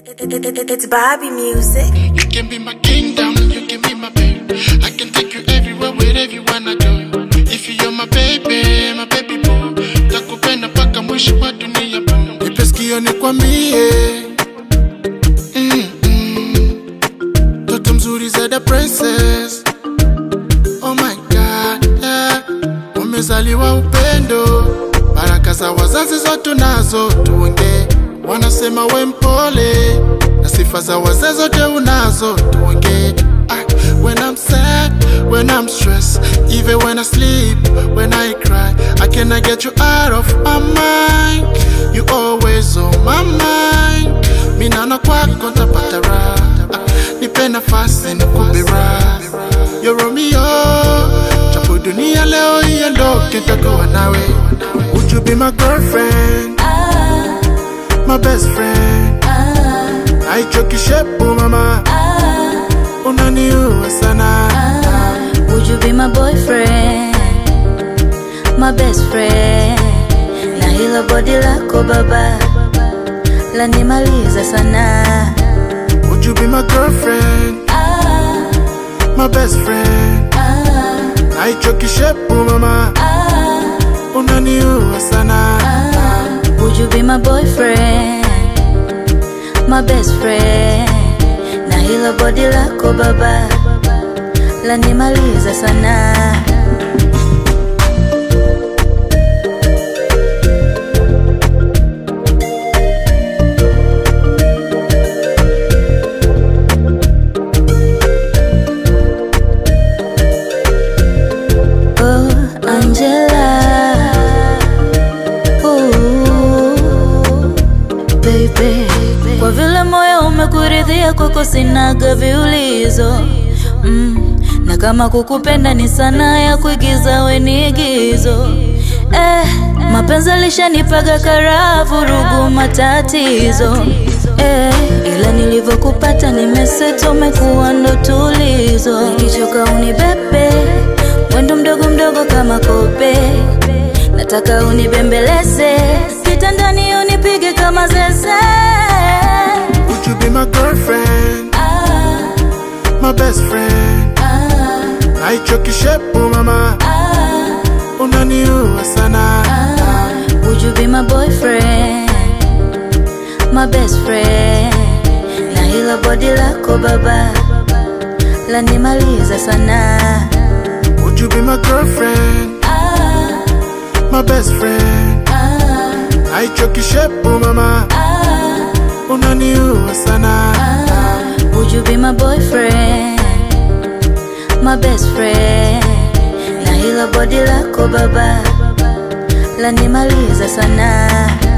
It's Bobby music. You can be my kingdom, you can be my baby. I can take you everywhere, wherever you wanna go. If you're my baby, my baby boo, takupenda mpaka mwisho wa dunia boo. Nipe sikio nikwambie, Mm-mm. toto mzuri zaida princess. Oh my God, yeah. Umezaliwa upendo, baraka za wazazi zote nazo tuongee. Wanasema we mpole na sifa za wazee zote unazo tuongee. Ah, when I'm sad, when I'm stressed, even when I sleep, when I cry, I cannot get you out of my mind. You always on my mind. Mimi naona kwako ntapata raha. Ah, nipe nafasi nikupe raha. Yo Romeo, chapo dunia leo iondoke, nitakuwa nawe. Would you be my girlfriend? My best friend. Aichoki shepu mama, unaniua sana. Would you be my boyfriend? My best friend. Na hilo body lako baba lanimaliza sana. Would you be my girlfriend? Ah, My best friend. ah, Aichoki shepu mama, ah, unaniua sana. ah. Would you be my boyfriend? My best friend. Na hilo body lako baba lanimaliza sana. Oh, Angela. Ooh, baby. Kwa vile moyo umekuridhia kwako sinaga viulizo mm. Na kama kukupenda ni sanaa ya kuigiza we ni igizo eh, mapenzi alishanipaga karaha vurugu matatizo eh, ila nilivyokupata nimeseto umekuwa ndo tulizo nikichoka unibebe mwendo mdogo mdogo kama kope nataka unibembeleze kitandani unipige kama zeze Would you be my girlfriend? ah, My best friend. ah, Aichoki shepu mama, ah, unaniua sana. ah. Would you be my boyfriend? My best friend. Na hilo body lako baba lanimaliza sana. Would you be my girlfriend? Ah, My best friend. ah, Aichoki shepu mama, ah, unaniua sana. ah. Would you be my boyfriend? My best friend. Na hilo body lako baba lanimaliza sana.